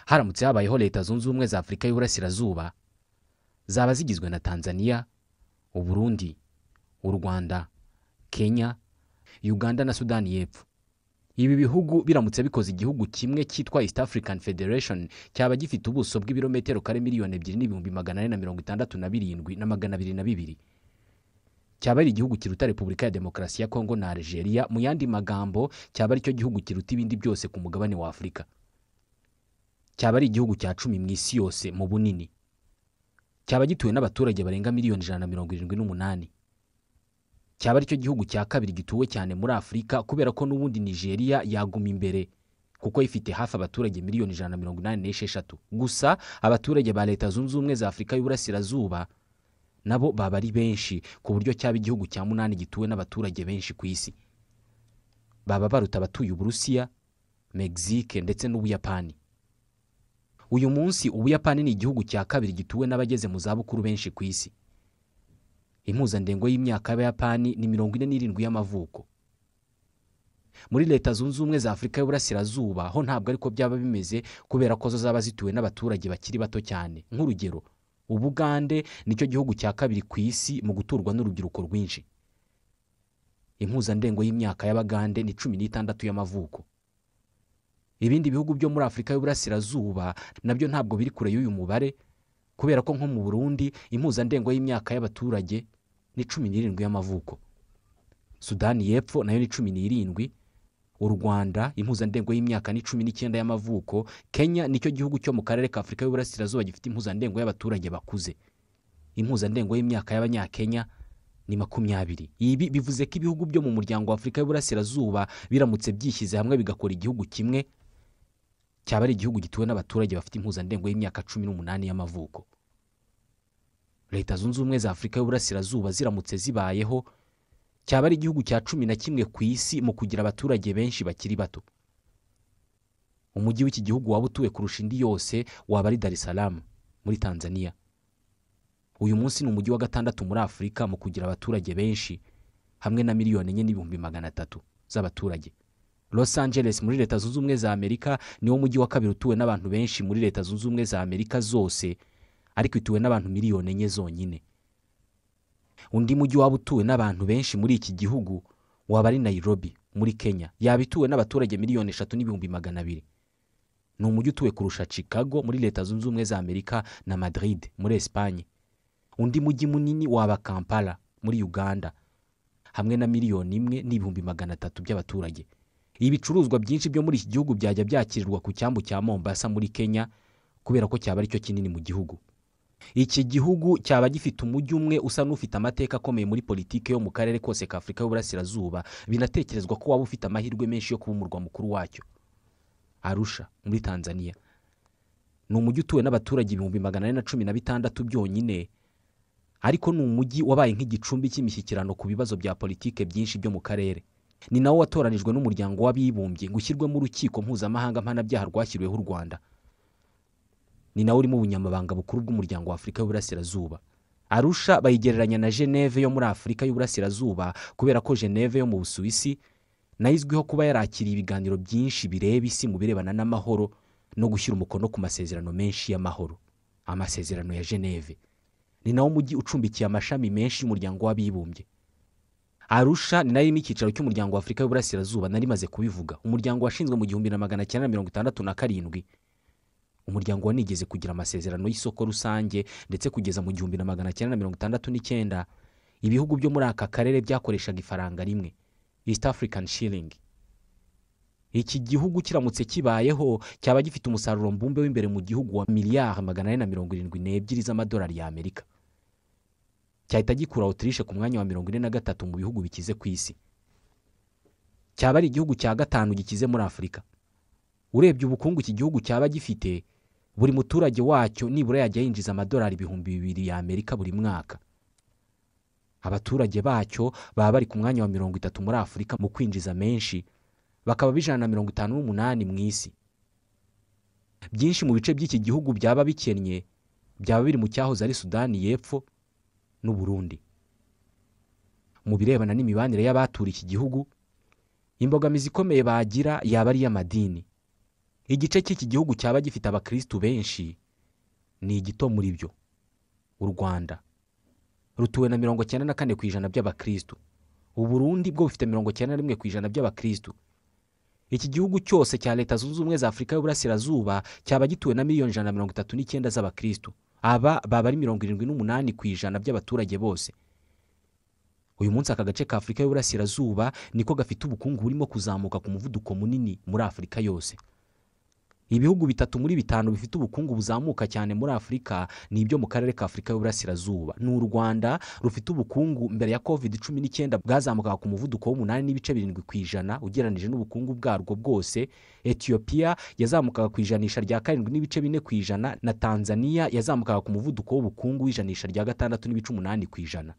haramutse habayeho leta zunze ubumwe za afurika y'uburasirazuba zaba zigizwe na tanzania uburundi u rwanda kenya uganda na sudani y'epfo ibi bihugu biramutse bikoze igihugu kimwe cyitwa east african federation cyaba gifite ubuso bw'ibirometero kare miliyoni ebyiri n'ibihumbi magana ane na mirongo itandatu na birindwi na magana abiri na bibiri cyaba ari igihugu kiruta repubulika ya demokarasi ya kongo na algeria mu yandi magambo cyaba ari cyo gihugu kiruta ibindi byose ku mugabane wa afurika cyaba ari igihugu cya cumi mu isi yose mu bunini cyaba gituwe n'abaturage barenga miliyoni ijana na mirongo irindwi n'umunani cyaba aricyo gihugu cya kabiri gituwe cyane muri afurika kubera ko n'ubundi nigeria yaguma imbere kuko ifite hafi abaturage miliyoni ijana na mirongo inani n'esheshatu gusa abaturage ba leta zunze ubumwe za afurika y'uburasirazuba nabo baba ari benshi ku buryo cyaba igihugu cya munani gituwe n'abaturage benshi ku isi baba baruta abatuye uburusiya mexique ndetse n'ubuyapani uyu munsi ubuyapani ni igihugu cya kabiri gituwe n'abageze mu zabukuru benshi ku isi impuzandengo y'imyaka y'abayapani ni mirongo ine n'irindwi y'amavuko muri leta zunze ubumwe za afurika y'uburasirazuba ho ntabwo ariko byaba bimeze kubera ko zo zaba zituwe n'abaturage bakiri bato cyane nk'urugero ubugande nicyo gihugu cya kabiri ku isi mu guturwa n'urubyiruko rwinshi impuzandengo y'imyaka y'abagande ni cumi n'itandatu y'amavuko ibindi bihugu byo muri afurika y'uburasirazuba nabyo ntabwo biri kure y'uyu mubare kubera ko nko mu burundi impuzandengo y'imyaka y'abaturage ni cumi n'irindwi y'amavuko sudani y'epfo nayo ni cumi n'irindwi u rwanda impuzandengo y'imyaka ni cumi n'icyenda y'amavuko kenya nicyo gihugu cyo mu karere ka afurika y'uburasirazuba gifite impuzandengo y'abaturage bakuze impuzandengo y'imyaka y'abanyakenya ni makumyabiri ibi bivuze ko ibihugu byo mu muryango wa afurika y'uburasirazuba biramutse byishyize hamwe bigakora igihugu kimwe cyaba ari igihugu gituwe n'abaturage bafite impuzandengo y'imyaka cumi n'umunani y'amavuko leta zunze ubumwe za afurika y'uburasirazuba ziramutse zibayeho cyaba ari igihugu cya cumi na kimwe ku isi mu kugira abaturage benshi bakiri bato umujyi w'iki gihugu waba utuwe kurusha indi yose waba ari dar es salaam muri tanzania uyu munsi ni umujyi wa gatandatu muri afurika mu kugira abaturage benshi hamwe na miliyoni enye n'ibihumbi magana atatu z'abaturage los angeles muri leta zunze ubumwe za amerika niwo mujyi wa kabiri utuwe n'abantu benshi muri leta zunze ubumwe za amerika zose ariko ituwe n'abantu miliyoni enye zonyine undi mujyi waba utuwe n'abantu benshi muri iki gihugu waba ari nairobi muri kenya yaba ituwe n'abaturage miliyoni eshatu n'ibihumbi magana abiri ni umujyi utuwe kurusha chicago muri leta zunze ubumwe za amerika na madrid muri esipanye undi mujyi munini waba kampala muri uganda hamwe na miliyoni imwe n'ibihumbi magana atatu by'abaturage ibicuruzwa byinshi byo muri iki gihugu byajya byakirirwa ku cyambu cya mombasa muri kenya kubera ko cyaba aricyo kinini mu gihugu iki gihugu cyaba gifite umujyi umwe usa n'ufite amateka akomeye muri politiki yo mu karere kose ka afurika y'uburasirazuba binatekerezwa ko waba ufite amahirwe menshi yo kuba umurwa mukuru wacyo arusha muri tanzania ni umujyi utuwe n'abaturage ibihumbi magana ane na cumi na bitandatu byonyine ariko ni umujyi wabaye nk'igicumbi cy'imishyikirano ku bibazo bya politiki byinshi byo mu karere ni nawo watoranijwe n'umuryango w'abibumbye ngo ushyirwemo urukiko mpuzamahanga mpanabyaha rwashyiriweho u rwanda ni nawo urimo ubunyamabanga bukuru bw'umuryango wa afurika y'uburasirazuba arusha bayigereranya na geneve yo muri afurika y'uburasirazuba kubera ko geneve yo mu busuwisi nayo izwiho kuba yarakiriye ibiganiro byinshi bireba isi mu birebana n'amahoro no gushyira umukono ku masezerano menshi y'amahoro amasezerano ya geneve ni nawo mujyi ucumbikiye amashami menshi y'umuryango w'abibumbye arusha ni nayo irimo icyicaro cy'umuryango wa afurika y'uburasirazuba nari maze kubivuga umuryango washinzwe mu gihumbi na magana cyenda mirongo itandatu na karindwi umuryango wanigeze kugira amasezerano y'isoko rusange ndetse kugeza mu gihumbi na magana cyenda na mirongo itandatu n'icyenda ibihugu byo muri aka karere byakoreshaga ifaranga rimwe east african shilling iki gihugu kiramutse kibayeho cyaba gifite umusaruro mbumbe w'imbere mu gihugu wa miliyari magana ane na mirongo irindwi n'ebyiri z'amadolari y'amerika cyahita gikura otirishe ku mwanya wa mirongo ine na gatatu mu bihugu bikize ku isi cyaba ari igihugu cya gatanu gikize muri afurika urebye ubukungu iki gihugu cyaba gifite buri muturage wacyo nibura yajya yinjiza amadolari ibihumbi bibiri y'amerika buri mwaka abaturage bacyo baba bari ku mwanya wa mirongo itatu muri afurika mu kwinjiza menshi bakaba bijana na mirongo itanu n'umunani mu isi byinshi mu bice by'iki gihugu byaba bikennye byaba biri mu cyahoze ari sudani y'epfo n'uburundi mu birebana n'imibanire y'abatura iki gihugu imbogamizi ikomeye bagira yaba ari iy'amadini igice cy'iki gihugu cyaba gifite abakirisitu benshi ni igito muri byo u rwanda rutuwe na mirongo cyenda na kane ku ijana by'abakirisitu uburundi bwo bufite mirongo cyenda na rimwe ku ijana by'abakirisitu iki gihugu cyose cya leta zunze ubumwe za afurika y'uburasirazuba cyaba gituwe na miliyoni ijana na mirongo itatu n'icyenda z'abakirisitu aba baba ari mirongo irindwi n'umunani ku ijana by'abaturage bose uyu munsi aka gace ka afurika y'uburasirazuba niko gafite ubukungu burimo kuzamuka ku muvuduko munini muri afurika yose ibihugu bitatu muri bitanu bifite ubukungu buzamuka cyane muri afurika ni ibyo mu karere ka afurika y'uburasirazuba ni u rwanda rufite ubukungu mbere ya covid cumi n'icyenda bwazamukaga ku muvuduko w'umunani n'ibice birindwi ku ijana ugereranyije n'ubukungu bwarwo bwose etiyopiya yazamukaga ku ijanisha rya karindwi n'ibice bine ku ijana na tanzania yazamukaga ku muvuduko w'ubukungu w'ijanisha rya gatandatu n'ibice umunani ku ijana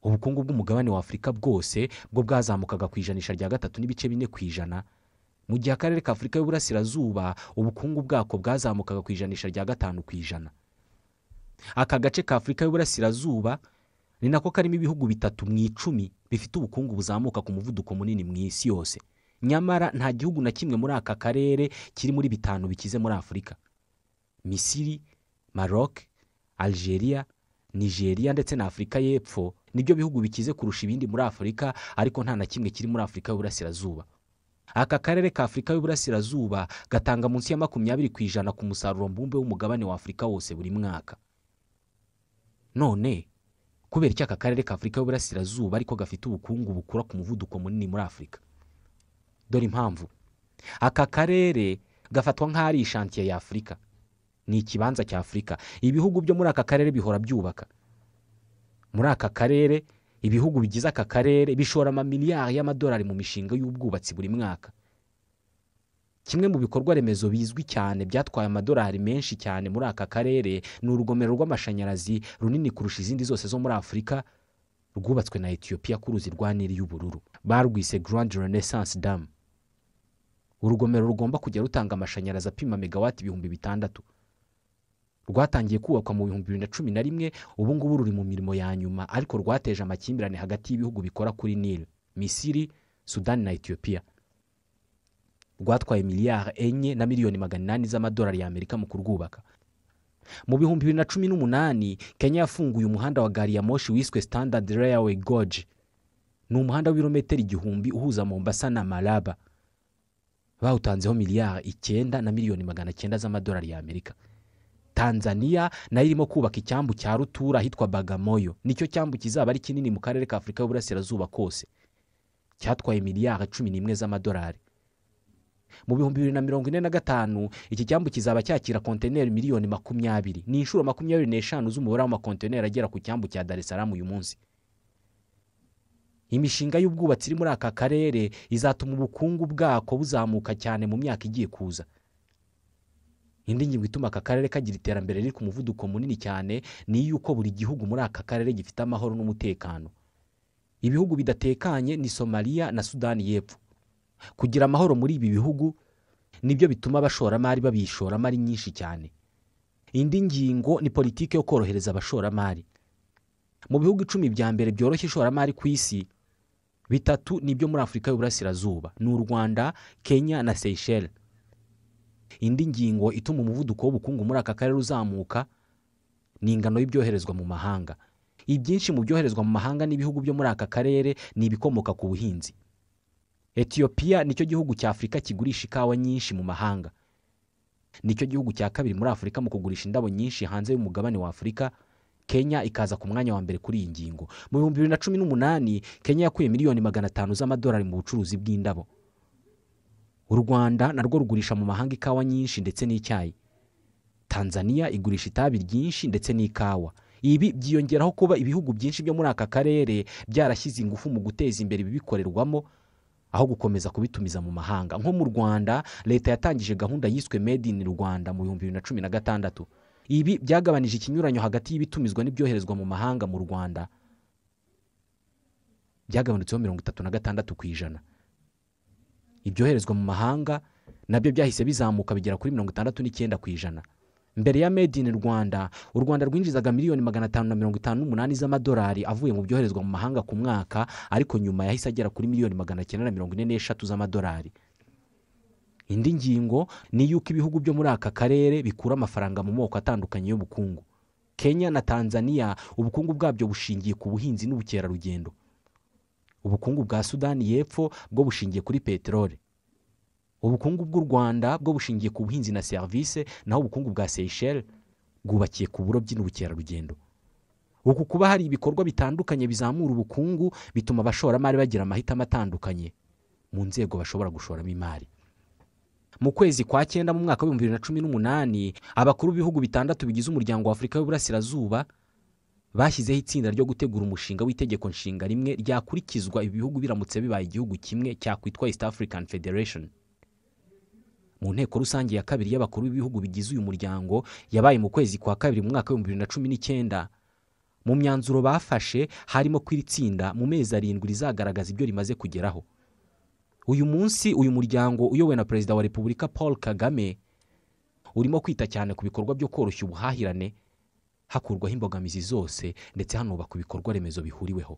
ubukungu bw'umugabane wa afurika bwose bwo bwazamukaga ku ijanisha rya gatatu n'ibice bine ku ijana mu gihe akarere ka afurika y'uburasirazuba ubukungu bwako bwazamukaga ku ijanisha rya gatanu ku ijana aka gace ka afurika y'uburasirazuba ni nako karimo ibihugu bitatu mu icumi bifite ubukungu buzamuka ku muvuduko munini mu isi yose nyamara nta gihugu na kimwe muri aka karere kiri muri bitanu bikize muri afurika misiri maroc algeria nigeria ndetse na afurika y'epfo nibyo bihugu bikize kurusha ibindi muri afurika ariko nta na kimwe kiri muri afurika y'uburasirazuba aka karere ka afurika y'uburasirazuba gatanga munsi ya makumyabiri ku ijana ku musaruro mbumbe w'umugabane wa afurika wose buri mwaka none kubera iki aka karere ka afurika y'uburasirazuba ariko gafite ubukungu bukura ku muvuduko munini muri afurika dore impamvu aka karere gafatwa nk'aho ari ishantiye ya afurika ni ikibanza cya afurika ibihugu byo muri aka karere bihora byubaka muri aka karere ibihugu bigize aka karere bishora amamiliyari y'amadolari mu mishinga y'ubwubatsi buri mwaka kimwe mu bikorwa remezo bizwi cyane byatwaye amadolari menshi cyane muri aka karere ni urugomero rw'amashanyarazi runini kurusha izindi zose zo muri afurika rwubatswe na etiyopiya ku ruzi rwa nili y'ubururu barwise grand renaissance dam urugomero rugomba kujya rutanga amashanyarazi apima megawati ibihumbi bitandatu rwatangiye kubakwa mu bihumbi bibiri na cumi na rimwe ubu ngubu ruri mu mirimo ya nyuma ariko rwateje amakimbirane hagati y'ibihugu bikora kuri nili misiri sudani na etiyopiya rwatwaye miliyari enye na miliyoni magana inani z'amadolari y'amerika mu kurwubaka mu bihumbi bibiri na cumi n'umunani kenya yafunguye umuhanda wa gari ya moshi wiswe standard railway goge ni umuhanda w'ibirometero igihumbi uhuza mombasa na maraba bawutanzeho miliyari icyenda na miliyoni magana cyenda z'amadolari y'amerika tanzania nayo irimo kubaka icyambu cya rutura ahitwa bagamoyo nicyo cyambu kizaba ari kinini mu karere ka afurika y'uburasirazuba kose cyatwaye miliyari cumi n'imwe z'amadolari mu bihumbi bibiri na mirongo ine na gatanu iki cyambu kizaba cyakira kontineri miliyoni makumyabiri ni inshuro makumyabiri n'eshanu z'umubare w'amakontineri agera ku cyambu cya dar es salaam uyu munsi imishinga y'ubwubatsi iri muri aka karere izatuma ubukungu bwako buzamuka cyane mu myaka igiye kuza indi ngingo ituma aka karere kagira iterambere riri ku muvuduko munini cyane ni iy'uko buri gihugu muri aka karere gifite amahoro n'umutekano ibihugu bidatekanye ni somaliya na sudani y'epfo kugira amahoro muri ibi bihugu nibyo bituma abashoramari babishoramo ari nyinshi cyane indi ngingo ni politiki yo korohereza abashoramari mu bihugu icumi bya mbere byoroshya ishoramari ku isi bitatu nibyo muri afurika y'uburasirazuba ni u rwanda kenya na seyisheli indi ngingo ituma umuvuduko w'ubukungu muri aka karere uzamuka ni ingano y'ibyoherezwa mu mahanga ibyinshi mu byoherezwa mu mahanga n'ibihugu byo muri aka karere ni ibikomoka ku buhinzi etiyopiya nicyo gihugu cya afurika kigurisha ikawa nyinshi mu mahanga nicyo gihugu cya kabiri muri afurika mu kugurisha indabo nyinshi hanze y'umugabane wa afurika kenya ikaza ku mwanya wa mbere kuri iyi ngingo mu bihumbi bibiri na cumi n'umunani kenya yakuye miliyoni magana atanu z'amadolari mu bucuruzi bw'indabo u rwanda narwo rugurisha mu mahanga ikawa nyinshi ndetse n'icyayi tanzania igurisha itabi ryinshi ndetse n'ikawa ibi byiyongeraho kuba ibihugu byinshi byo muri aka karere byarashyize ingufu mu guteza imbere ibibikorerwamo aho gukomeza kubitumiza mu mahanga nko mu rwanda leta yatangije gahunda yiswe made in rwanda mu bihumbi bibiri na cumi na gatandatu ibi byagabanije ikinyuranyo hagati y'ibitumizwa n'ibyoherezwa mu mahanga mu rwanda byagabanutseho mirongo itatu na gatandatu ku ijana ibyoherezwa mu mahanga nabyo byahise bizamuka bigera kuri mirongo itandatu n'icyenda ku ijana mbere ya made in rwanda u rwanda rwinjizaga miliyoni magana atanu na mirongo itanu n'umunani z'amadolari avuye mu byoherezwa mu mahanga ku mwaka ariko nyuma yahise agera kuri miliyoni magana cyenda na mirongo ine n'eshatu z'amadolari indi ngingo ni y'uko ibihugu byo muri aka karere bikura amafaranga mu moko atandukanye y'ubukungu kenya na tanzania ubukungu bwabyo bushingiye ku buhinzi n'ubukerarugendo ubukungu bwa sudani y'epfo bwo bushingiye kuri peteroli ubukungu bw'u rwanda bwo bushingiye ku buhinzi na serivisi naho ubukungu bwa seyisheli bwubakiye ku burobyi n'ubukerarugendo uku kuba hari ibikorwa bitandukanye bizamura ubukungu bituma abashoramari bagira amahitamo atandukanye mu nzego bashobora gushoramo imari mu kwezi kwa cyenda mu mwaka w'ibihumbi bibiri na cumi n'umunani abakuru b'ibihugu bitandatu bigize umuryango wa afurika y'uburasirazuba bashyizeho itsinda ryo gutegura umushinga w'itegeko nshinga rimwe ryakurikizwa ibi bihugu biramutse bibaye igihugu kimwe cyakwitwa east african federation mu nteko rusange ya kabiri y'abakuru b'ibihugu bigize uyu muryango yabaye mu kwezi kwa kabiri mu mwaka w'ibihumbi bibiri na cumi n'icyenda mu myanzuro bafashe harimo ko iri tsinda mu mezi arindwi rizagaragaza ibyo rimaze kugeraho uyu munsi uyu muryango uyobowe na perezida wa repubulika paul kagame urimo kwita cyane ku bikorwa byo koroshya ubuhahirane hakurwaho imbogamizi zose ndetse hanubakwa ibikorwa remezo bihuriweho